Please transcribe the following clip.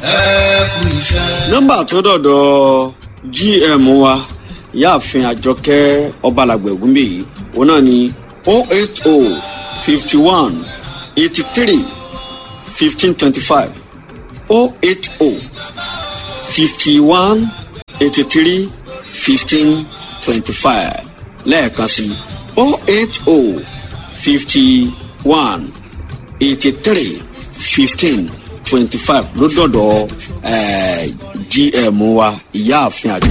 ẹ kú iṣẹ́. nọ́mbà tó dọ̀dọ̀ gm wa ìyáàfin àjọkẹ́ ọbalàgbẹ̀ ògúnbẹ̀ yìí òun náà ni o eight o fifty one eighty three fifteen twenty five o eight o fifty one eighty three fifteen twenty five lẹ́ẹ̀kan sí o eight o fifty one eighty three fifteen twenty five ló dọ̀dọ̀ eh, gm wa ìyáàfin àjọ.